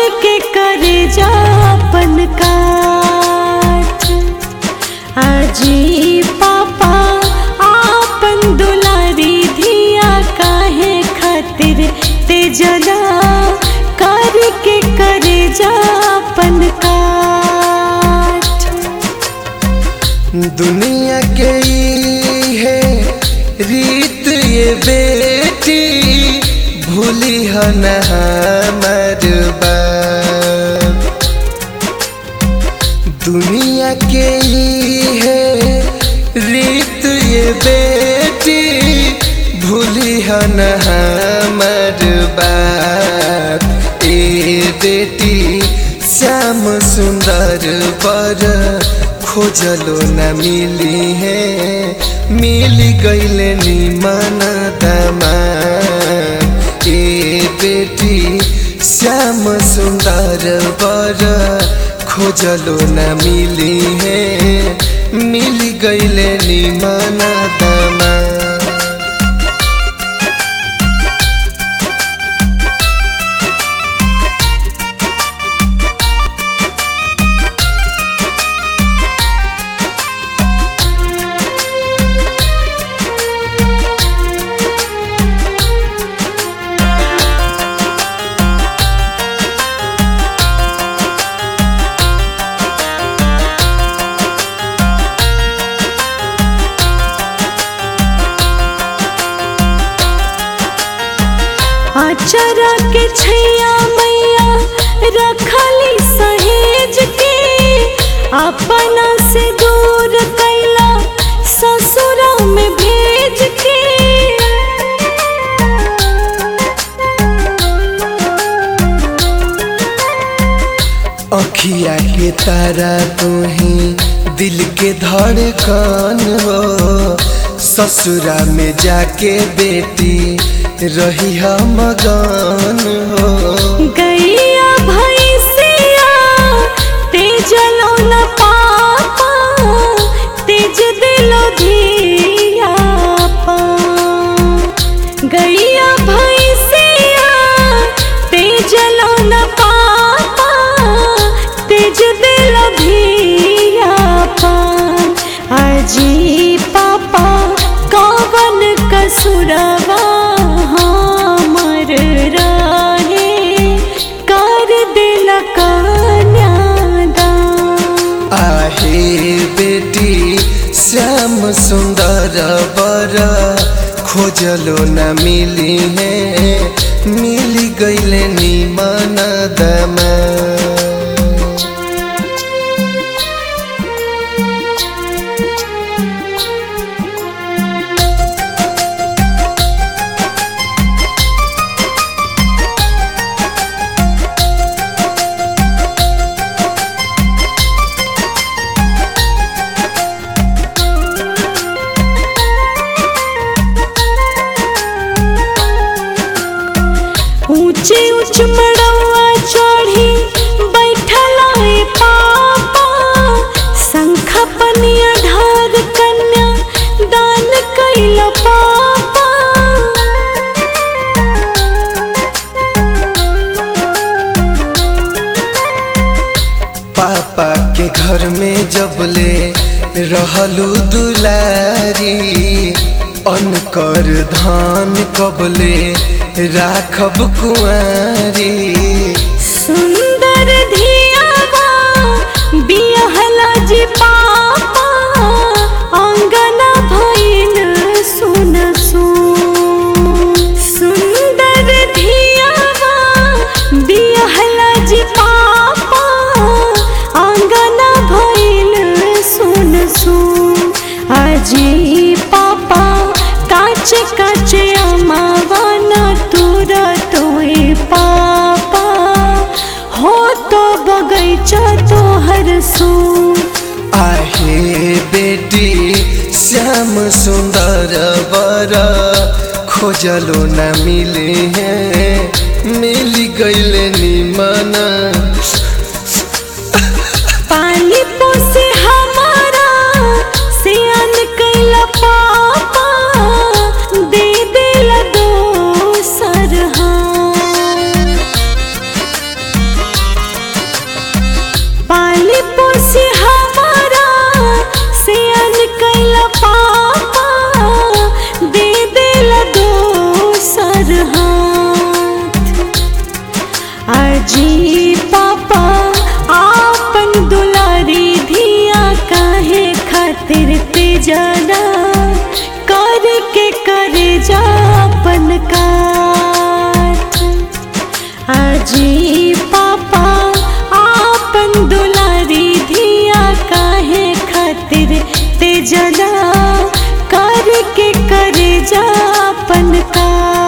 के करे जापन काट अजी पापा आपन दुलारी धिया काहे खातिर ते जला कर के करे जापन काट दुनिया के ई है रीत ये बेटी भूली ह न हमर बाप दुनिया के ई है रीत ये बेटी भूली ह न हमर बाप ए बेटी श्याम सुंदर पर खोजलो न मिली है मिल गईल निमन दमाद ए बेटी श्याम सुंदर पर खोजलो न मिली है मिल गईल निमन दमाद आचरा के छैया मैया रखली सहेज के अपना से दूर कैला ससुरा में भेज के अखिया के तारा तुही दिल के धड़कन हो ससुरा में जाके बेटी रही हम मगन हो गैया भैंसिया तेजलो न पापा तेज दिलो धिया पा गैया भैंसिया तेजलो न पापा तेज दिलो धिया पा अजी पापा कवन कसुरवा हमर रहे कर दिल कन्यादान आहे बेटी श्याम सुंदर बर खोजलो न मिली है मिली गईले निमन दमा ऊंचे ऊंच मड़ौआ चढ़ी बैठला ए पापा शंख पनिया ढार कन्या दान कैल पापा पापा के घर में जबले रहलू दुलारी अनकर धान कबले राखब कुआरी सुंदर धियावा बियहला जी पापा अंगना भइल सुन सुन सुंदर धियावा बियहला जी पापा अंगना भइल सुन सुन अजी पापा काचे काचे अमावन तुर तोए पापा हो तो बगैचा तोहर सू आहे बेटी श्याम सुंदर बर खोजलो न मिले हैं मिल गईले निमन पानी पोसे हमारा सियान कैला पापा दे दिल दोसर हाथ जरा कर के करे जापन काट अजी पापा आपन दुलारी धिया काहे खातिर ते जला कर के करे जापन काट